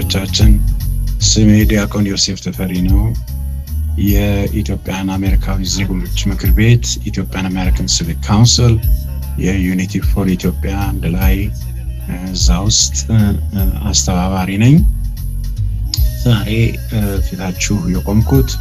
አድማጮቻችን ስሜ ዲያቆን ዮሴፍ ተፈሪ ነው። የኢትዮጵያን አሜሪካዊ ዜጎች ምክር ቤት ኢትዮጵያን አሜሪካን ሲቪክ ካውንስል የዩኒቲ ፎር ኢትዮጵያ አንድ ላይ እዛ ውስጥ አስተባባሪ ነኝ። ዛሬ ፊታችሁ የቆምኩት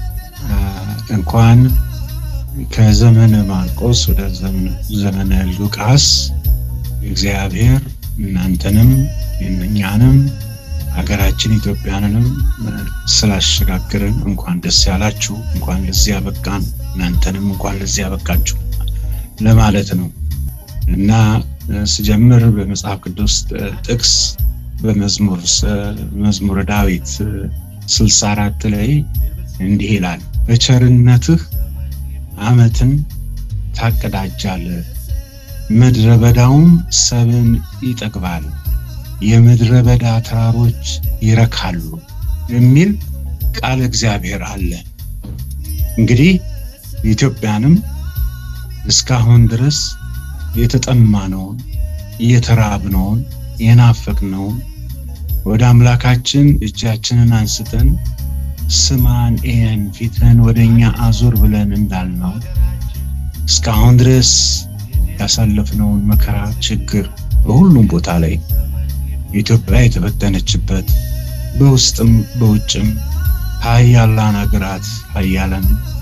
እንኳን ከዘመነ ማርቆስ ወደ ዘመነ ሉቃስ እግዚአብሔር እናንተንም እኛንም ሀገራችን ኢትዮጵያንንም ስላሸጋግርን እንኳን ደስ ያላችሁ፣ እንኳን ለዚህ ያበቃን፣ እናንተንም እንኳን ለዚህ ያበቃችሁ ለማለት ነው እና ስጀምር በመጽሐፍ ቅዱስ ጥቅስ በመዝሙር መዝሙረ ዳዊት ስልሳ አራት ላይ እንዲህ ይላል በቸርነትህ ዓመትን ታቀዳጃለህ፣ ምድረ በዳውም ሰብን ይጠግባል፣ የምድረ በዳ ተራሮች ይረካሉ የሚል ቃል እግዚአብሔር አለ። እንግዲህ ኢትዮጵያንም እስካሁን ድረስ የተጠማነውን የተራብነውን የናፈቅነውን ወደ አምላካችን እጃችንን አንስተን ስማን ኤን ፊትህን ወደ እኛ አዞር ብለን እንዳልነው እስካሁን ድረስ ያሳለፍነውን መከራ፣ ችግር በሁሉም ቦታ ላይ ኢትዮጵያ የተበተነችበት በውስጥም በውጭም ሀያላን ሀገራት ሀያላን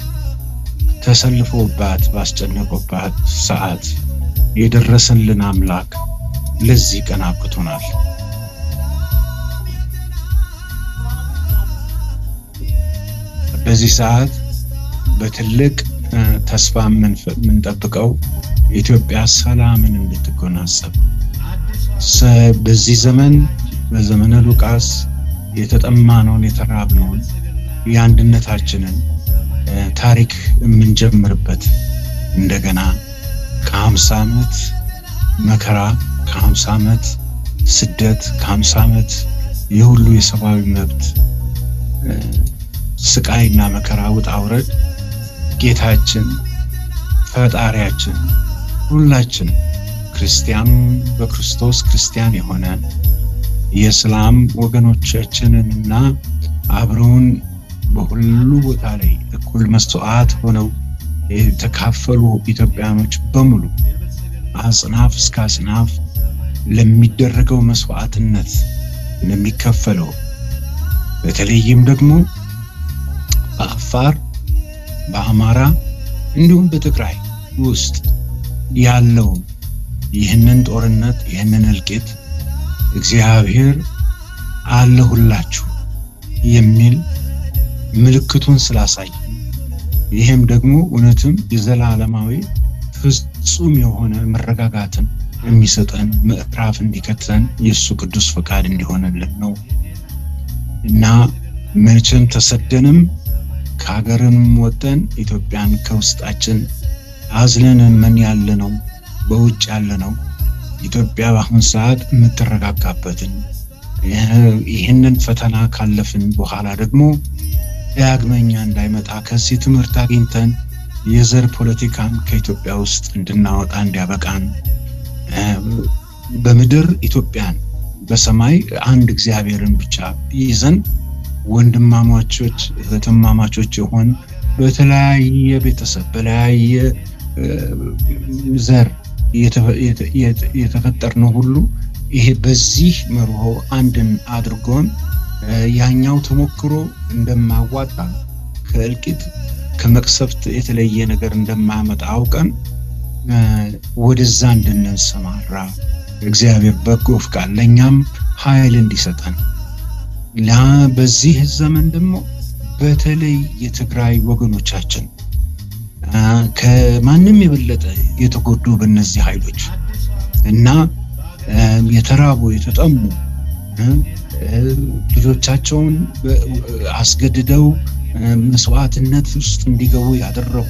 ተሰልፎባት ባስጨነቁባት ሰዓት የደረሰልን አምላክ ለዚህ ቀን አብቅቶናል። በዚህ ሰዓት በትልቅ ተስፋ የምንጠብቀው ኢትዮጵያ ሰላምን እንድትጎናጸፍ በዚህ ዘመን በዘመነ ሉቃስ የተጠማነውን የተራብነውን የአንድነታችንን ታሪክ የምንጀምርበት እንደገና ከሀምሳ ዓመት መከራ ከሀምሳ ዓመት ስደት ከሀምሳ ዓመት የሁሉ የሰብአዊ መብት ስቃይና መከራ ውጣ ውረድ ጌታችን ፈጣሪያችን ሁላችንም ክርስቲያኑ በክርስቶስ ክርስቲያን የሆነ የእስላም ወገኖቻችንንና አብረውን በሁሉ ቦታ ላይ እኩል መስዋዕት ሆነው የተካፈሉ ኢትዮጵያኖች በሙሉ አጽናፍ እስከ አጽናፍ ለሚደረገው መስዋዕትነት ለሚከፈለው በተለይም ደግሞ በአፋር በአማራ እንዲሁም በትግራይ ውስጥ ያለውን ይህንን ጦርነት ይህንን እልቂት እግዚአብሔር አለሁላችሁ የሚል ምልክቱን ስላሳይ ይህም ደግሞ እውነትም የዘላለማዊ ፍጹም የሆነ መረጋጋትን የሚሰጠን ምዕራፍ እንዲከተን የእሱ ቅዱስ ፈቃድ እንዲሆንልን ነው እና መቼም ተሰደንም ከሀገርም ወጠን ኢትዮጵያን ከውስጣችን አዝለን ምን ያለ ነው በውጭ ያለ ነው ኢትዮጵያ በአሁን ሰዓት የምትረጋጋበትን ይህንን ፈተና ካለፍን በኋላ ደግሞ ዳግመኛ እንዳይመጣ ከዚህ ትምህርት አግኝተን የዘር ፖለቲካን ከኢትዮጵያ ውስጥ እንድናወጣ እንዲያበቃን በምድር ኢትዮጵያን በሰማይ አንድ እግዚአብሔርን ብቻ ይዘን ወንድማማቾች እህትማማቾች የሆን በተለያየ ቤተሰብ በተለያየ ዘር የተፈጠርነው ሁሉ ይሄ በዚህ መርሆ አንድን አድርጎን ያኛው ተሞክሮ እንደማዋጣ ከእልቂት ከመቅሰፍት የተለየ ነገር እንደማያመጣ አውቀን ወደዛ እንድንሰማራ እግዚአብሔር በጎ ፍቃድ ለእኛም ኃይል እንዲሰጠን በዚህ ዘመን ደግሞ በተለይ የትግራይ ወገኖቻችን ከማንም የበለጠ የተጎዱ በእነዚህ ኃይሎች እና የተራቡ የተጠሙ ልጆቻቸውን አስገድደው መስዋዕትነት ውስጥ እንዲገቡ ያደረጉ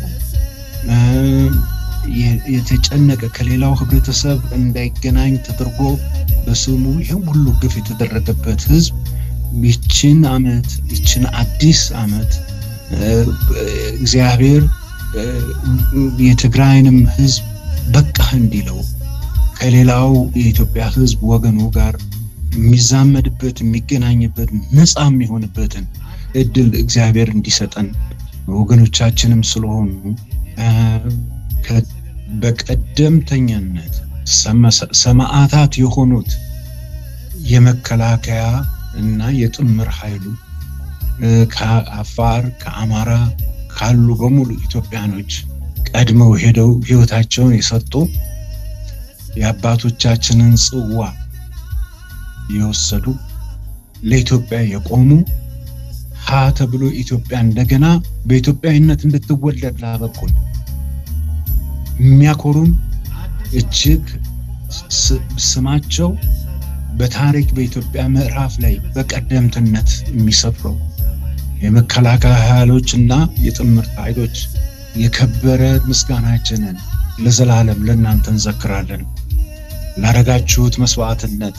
የተጨነቀ ከሌላው ህብረተሰብ እንዳይገናኝ ተደርጎ በስሙ ይህም ሁሉ ግፍ የተደረገበት ህዝብ ይችን አመት ይችን አዲስ አመት እግዚአብሔር የትግራይንም ህዝብ በቃህ እንዲለው ከሌላው የኢትዮጵያ ህዝብ ወገኑ ጋር የሚዛመድበት የሚገናኝበት ነፃ የሚሆንበትን እድል እግዚአብሔር እንዲሰጠን ወገኖቻችንም ስለሆኑ በቀደምተኛነት ሰማዕታት የሆኑት የመከላከያ እና የጥምር ኃይሉ ከአፋር ከአማራ ካሉ በሙሉ ኢትዮጵያኖች ቀድመው ሄደው ሕይወታቸውን የሰጡ የአባቶቻችንን ጽዋ የወሰዱ ለኢትዮጵያ የቆሙ ሀ ተብሎ ኢትዮጵያ እንደገና በኢትዮጵያዊነት እንድትወለድ ላበቁን የሚያኮሩን እጅግ ስማቸው በታሪክ በኢትዮጵያ ምዕራፍ ላይ በቀደምትነት የሚሰፍረው የመከላከያ ኃይሎች እና የጥምር ኃይሎች የከበረ ምስጋናችንን ለዘላለም ለእናንተ እንዘክራለን። ላረጋችሁት መስዋዕትነት፣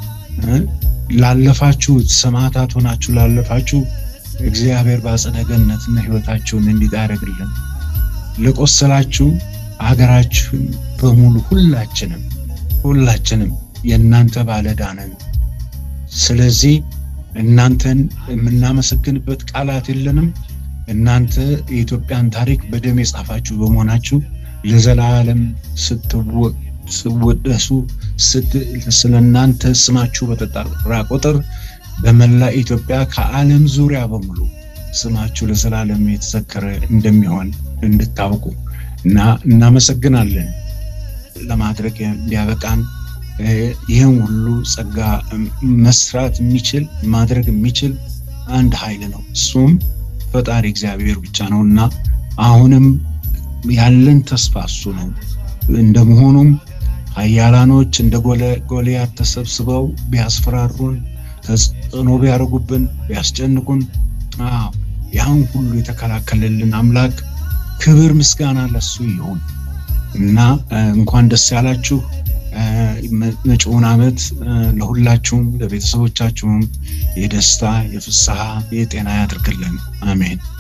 ላለፋችሁት ሰማዕታት ሆናችሁ ላለፋችሁ እግዚአብሔር በአጸደ ገነትና ሕይወታችሁን እንዲዳረግልን ለቆሰላችሁ ሀገራችሁን በሙሉ ሁላችንም ሁላችንም የእናንተ ባለዕዳ ነን። ስለዚህ እናንተን የምናመሰግንበት ቃላት የለንም። እናንተ የኢትዮጵያን ታሪክ በደም የጻፋችሁ በመሆናችሁ ለዘላለም ስትወደሱ ስለ እናንተ ስማችሁ በተጠራ ቁጥር በመላ ኢትዮጵያ ከዓለም ዙሪያ በሙሉ ስማችሁ ለዘላለም የተዘከረ እንደሚሆን እንድታውቁ እና እናመሰግናለን። ለማድረግ እንዲያበቃን ይህን ሁሉ ጸጋ መስራት የሚችል ማድረግ የሚችል አንድ ኃይል ነው። እሱም ፈጣሪ እግዚአብሔር ብቻ ነው እና አሁንም ያለን ተስፋ እሱ ነው። እንደመሆኑም ኃያላኖች እንደ ጎልያድ ተሰብስበው ቢያስፈራሩን፣ ተጽዕኖ ቢያደርጉብን፣ ቢያስጨንቁን ያን ሁሉ የተከላከለልን አምላክ ክብር ምስጋና ለሱ ይሁን እና እንኳን ደስ ያላችሁ። መጪውን ዓመት ለሁላችሁም ለቤተሰቦቻችሁም የደስታ የፍስሐ የጤና ያድርግልን። አሜን።